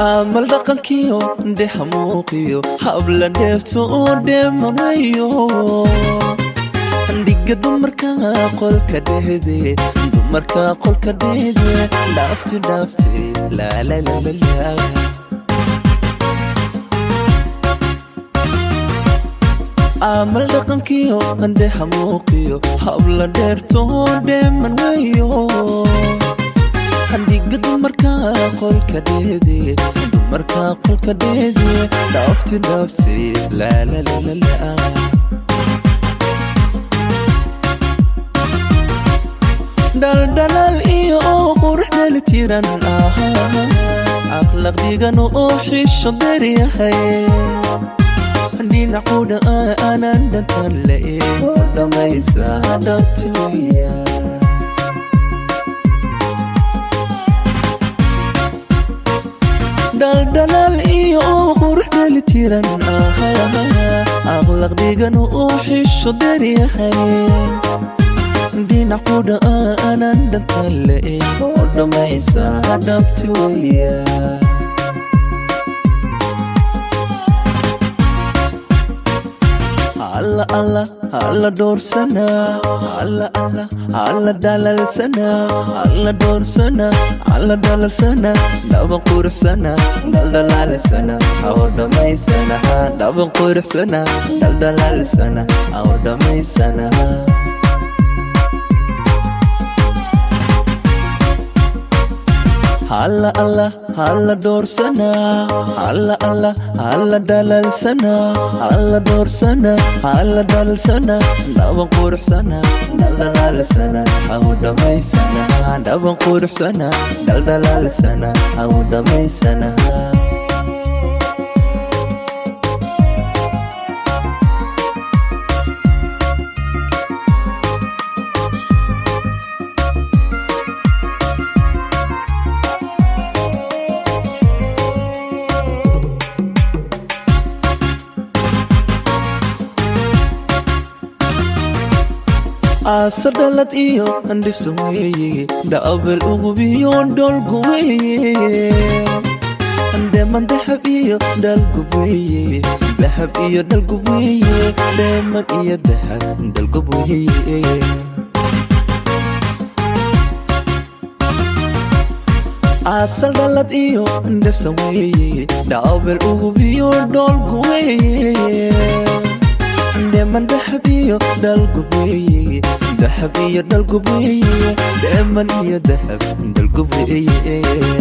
amal dhaqankiyo dheha muuqiyo habla dheefto oo dheemanayo dhiga dumarka qolka dhehde dumarka qolka dhehde dhaafti dhaafti laalalala amal dhaqankiyo dheha muuqiyo habla dheertoo dheeman weyo dhiga dumarka qolka dhehde dumarka qolka dhehde dhaafti dhaafti laalalala dhaldhalaal iyo oo qurux dheli tiran ahaa aqlaq dhigan oo xisho deryahay dhinacudha aanan dhantan la eego dhammaysa dhabtuya dhaldhalaal iyo oo qurux dheli tiran ahaa aqlaq dhigan oo xisho deryahay dhinacudha aanan dhantan la eego dhammaysa dhabtuya alla alla alla dhoorsana alla alla alla dhalalsana alla dhoorsana alla dhalalsana dhaban quruxsana dhaldhalaalsana aw dhammaysana dhaban quruxsana dhaldhalaalsana aw dhammaysana alla alla alla dhoorsana alla alla alla dhalalsana alla dhoorsana alla dhalalsana dhaban quruxsana dhaldhalaalsana aw dhammaysana dhaban quruxsana dhaldhalaalsana aw dhammaysana aasa dhalad iyo andhifsa weeye dhaabel ugubiyo dholgu weeye dheeman dahab iyo dhalgub weeye dahab iyo dhalgub weeye dheeman iyo dahab dhalgub weeye asal dhalad iyo ndhefsa weeye dhaabel ugubiyo dholgu weeye dheeman dahab iyo dhalgub weeye dahab iyo dhalgub weeye dheeman iyo dahab dhalgub weeye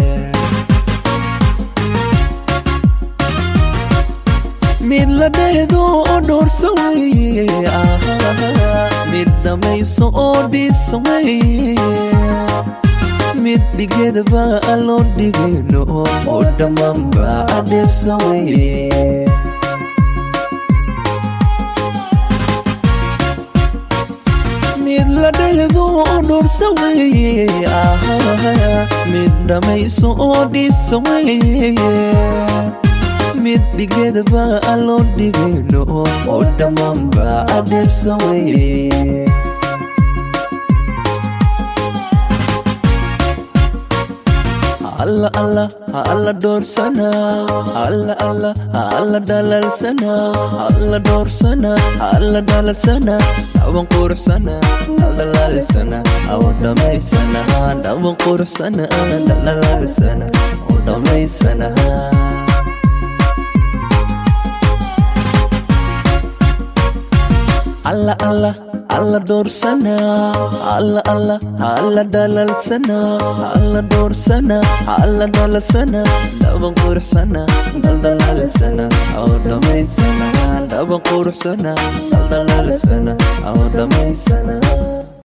mid la dheehdo oo dhoorsa weeye mid dhamayso oo dhiisa weeye mid dhigeedaba loo dhigayno oo dhammaanba adheefsa weeye mid la dheehdo oo dhoorsa weeye mid dhammayso oo dhiisa weeye mid dhigeedaba loo dhigayno oo dhammaanba adheefsa weeye alla alla alla dhoorsana alla alla alla dhalalsana alla dhoorsana alla dhalalsana dhaban quruxsana dhaldhalaalsana aw dhammaysana dhaban quruxsana dhaldhalaalsana aw dhammaysana alla alla alla dhoorsana alla alla alla dhalalsana alla dhoorsana alla dhalalsana dhaban quruxsana dhaldhalaalsana aw dhammaysana dhaban quruxsana dhaldhalaalsana aw dhammaysana